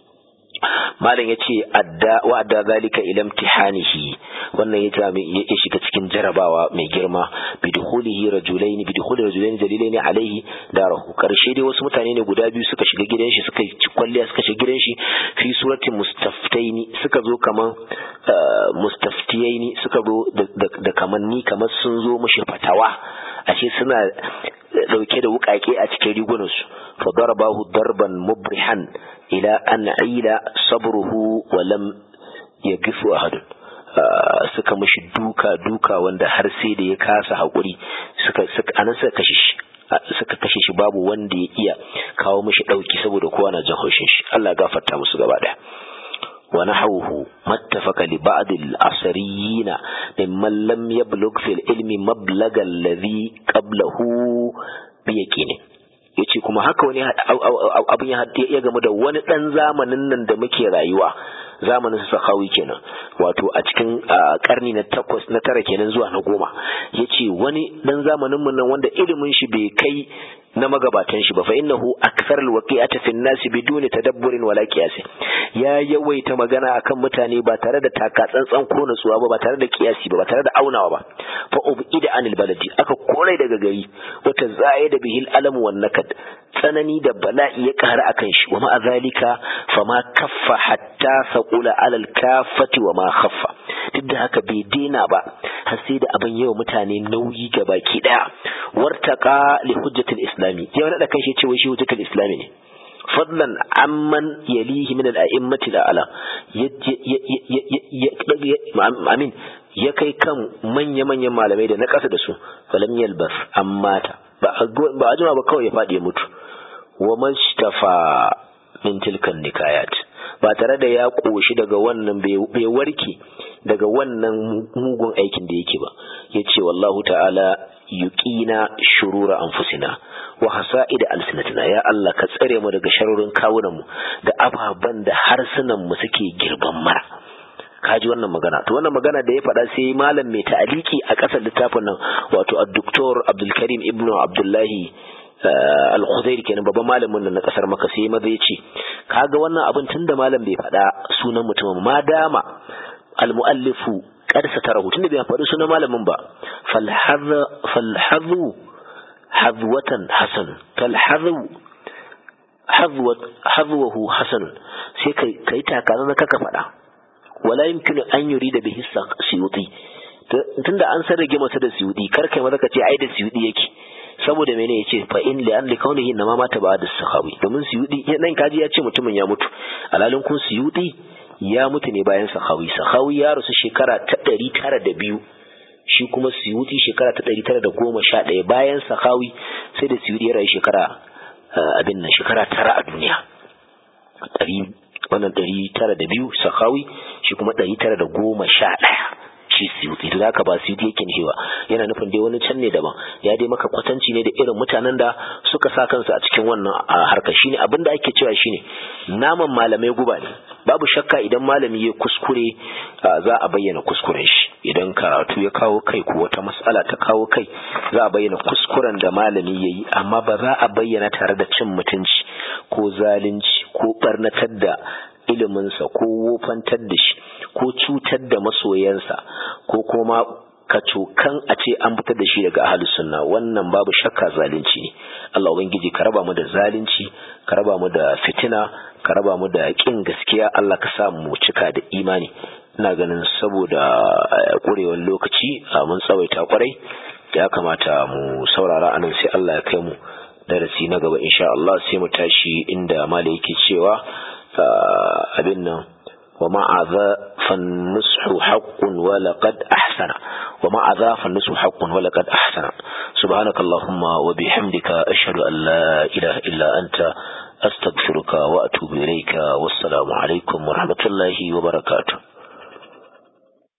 malam ya ce wa adda zalika ila imtihanihi wannan ya ta ya shiga cikin jarabawa mai girma bi dukhulihi rajulain bi dukhuli rajulain jalilain alaihi darahu karshe dai wasu mutane ne guda biyu suka shiga gidan shi suka ci kwalliya suka shiga gidan shi fi surati mustaftaini suka zo kaman mustaftiyaini suka zo da kamanni kamar sun zo mushi fatawa ashe suna dauke da wukake a cikin rigunansu fa darabahu darban mubrihan ila an aila sabruhu wa lam yagifu ahad suka mishi duka duka wanda har sai da ya kasa hakuri suka suka anan suka kashe shi suka kashe shi babu wanda ya iya kawo mishi dauki saboda kowa na jin haushin shi Allah ya gafarta musu gaba daya ونحوه ما اتفق لبعض العصريين ممن لم يبلغ في العلم مبلغ الذي قبله بيقين yace kuma haka wani abin ya gamu da wani dan zamanin nan da muke rayuwa zamanin su sakawi kenan wato a cikin karni na takwas na tara kenan zuwa na goma yace wani dan zamanin mun nan wanda ilimin shi bai kai na magabatan shi ba fa innahu akthar alwaqi'ati fi an-nas biduni tadabburin wala qiyas ya yawaita magana akan mutane ba tare da taka tsantsan ko nutsuwa ba ba tare da kiyasi ba ba tare da aunawa ba fa ubida anil baladi aka korai daga gari wata da bihil alamu wan nakad tsanani da bala'i ya ƙara akan shi wa ma'a zalika fama kaffa hatta saqula alal kafati wa ma khaffa duk da haka bai daina ba har sai da abin yawa mutane nauyi ga baki daya wartaqa li hujjatil islami ya wani da kan shi cewa shi hujjatul islami ne fadlan amman yalihi min al-a'immati al-a'la amin ya kai kan manya-manyan malamai da na ƙasa da su falam yalbas amma ta ba a jima ba kawai ya faɗi ya mutu wa mashtafa min tilkan nikayat ba tare da ya ƙoshi daga wannan bai warke daga wannan mugun aikin da yake ba ya ce wallahu ta'ala yuqina shurura anfusina wa hasa'ida alsinatina ya Allah ka tsare mu daga sharurin kawunan mu da ababan da harsunan mu suke girban mara kaji wannan magana to wannan magana da ya faɗa sai malam mai ta'aliki a ƙasar littafin nan wato ad-doktor Abdul Karim ibn Abdullahi al-Khudair kenan babban malamin nan na ƙasar Makka sai maza ya ce kaga wannan abin tunda malam bai faɗa sunan mutumin ma dama al-muallifu qad satarahu tunda bai faɗi sunan malamin ba falhadhu hadwatan hasan falhadhu hadwat hadwahu hasan sai kai kai takaza na kaka faɗa wala yumkinu an yurida bihi siyuti tunda an san rage masa da siyudi kar kai maza ka ce ai da siyudi yake saboda mene yace fa in li an li kaunihi na ma mata ba'da sahabi domin siyudi nan kaji ya ce mutumin ya mutu alalin kun siyudi ya mutu ne bayan sahawi sahawi ya rasu shekara ta ɗari tara da biyu shi kuma siyuti shekara ta ɗari tara da goma sha ɗaya bayan sahawi sai da siyudi ya rayu shekara abin nan shekara tara a duniya ɗari wannan ɗari tara da biyu sahawi shi kuma ɗari tara da goma sha ɗaya shi suyuti da haka ba suyuti yake nihiwa yana nufin dai wani can ne daban ya dai maka kwatanci ne da irin mutanen da suka sa kansu a cikin wannan harka shine abin da ake cewa shine naman malamai guba ne babu shakka idan malami ya kuskure za a bayyana kuskuren shi idan karatu ya kawo kai ko wata mas'ala ta kawo kai za a bayyana kuskuren da malami ya yi amma ba za a bayyana tare da cin mutunci ko zalunci ko barnatar da iliminsa ko wofantar da shi ko cutar da masoyansa ko kuma kacokan a ce an fitar da shi daga ahalus sunna wannan babu shakka zalunci ne Allah ubangiji ka raba mu da zalunci ka raba mu da fitina ka raba mu da kin gaskiya Allah ka sa mu cika da imani ina ganin saboda kurewar lokaci mun tsawaita kwarai ya kamata mu saurara anan sai Allah ya kai mu darasi na gaba insha Allah sai mu tashi inda mala yake cewa abin nan wa ma'aza fannushu haqqun wa laqad ahsana wa ma'aza fannushu haqqun wa laqad ahsana subhanakallahumma wa bihamdika ashhadu an la ilaha illa anta astaghfiruka wa atubu ilayka wassalamu alaikum wa rahmatullahi wa barakatuh